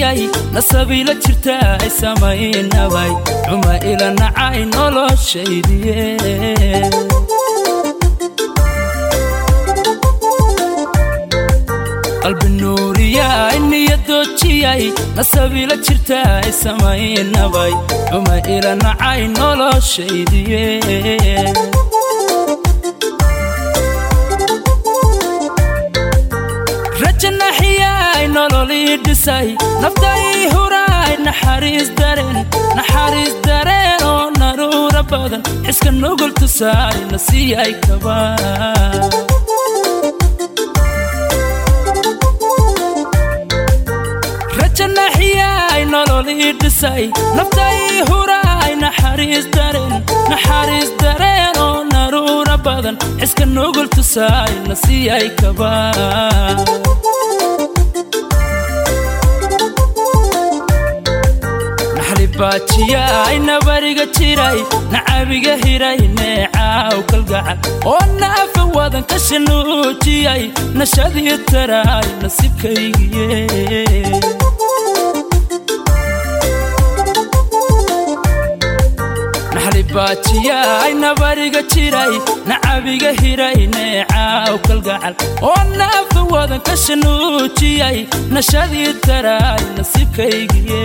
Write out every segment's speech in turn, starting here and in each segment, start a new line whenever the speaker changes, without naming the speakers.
noojiyay nasabiila jirta ay samaynabay cuma ila nacay noloshaydiye qalbi nuuriya niyadoojiyay nasabiila jirta ay samaynabay cuma ila nacay noloshaydiye rajanaxiyay nololii dhisay naftai huraay naxariis dareen naxariis dareen oo naruura badan xiska nugul tusaay na siiyay kaba rajanaxiyay nololii dhisay naftai huraay naxariis dareen naxariis dareen oo naruura badan xiska nugul tusaay na siiyay kaba baajiyay nabariga jiray nacabiga hiray neecaaw kalgacal oo naafa wadan ka shanuujiyay nashadii taraay nasiibkaygiye baajiyay nabariga jiray nacabiga hiray neecaaw kalgacal oo naafa wadan ka shanuujiyay nashadii taraay nasiibkaygiye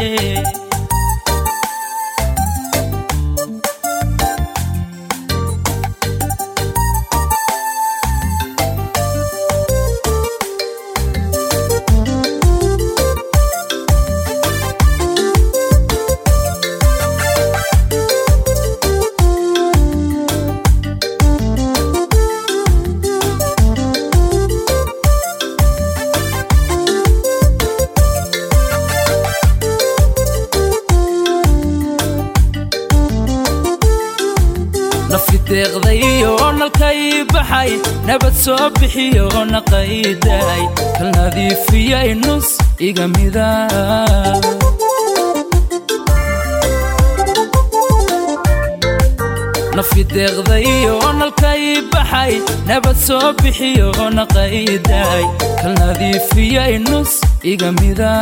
deeqdayo nalkay baxay nabad soo bixiyo naqayday kal nadiifiyay nus iga mida nafi deeqdayo nalkay baxay nabad soo bixiyo naqayday kal nadiifiyay nus iga mida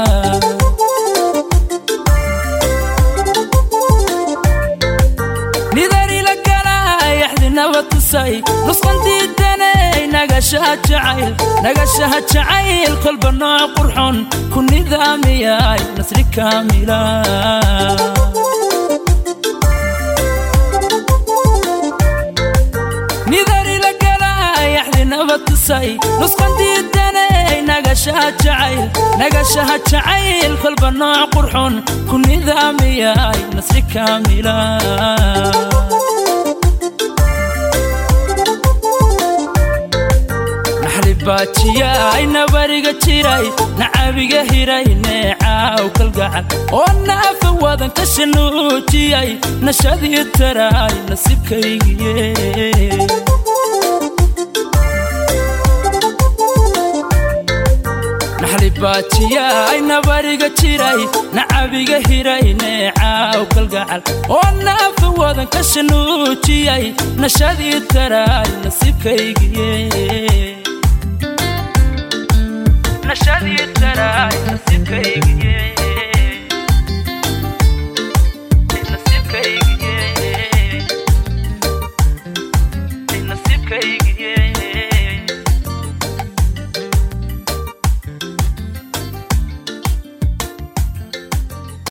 nusqandiidanay nagashaha jacayl nagashaha jacayl kolba nooc qurxon ku nidaamiyay nasri kaamila nidarila galay axdi nabad tusay nusqandiidanay nagashaha jacayl nagashaha jacayl kolba nooc qurxon ku nidaamiyay nasri kaamila baajiyay nabariga jiray nacabiga hiray neecaaw kalgacal oo naafa wadan ka shanuujiyay nashadii taraay nasiibkaygiye baajiyay nabariga jiray nacabiga hiray neecaaw kalgacal oo naafa wadan ka shanuujiyay nashadii taraay nasiibkaygiye nashadii taraay nasiibkayga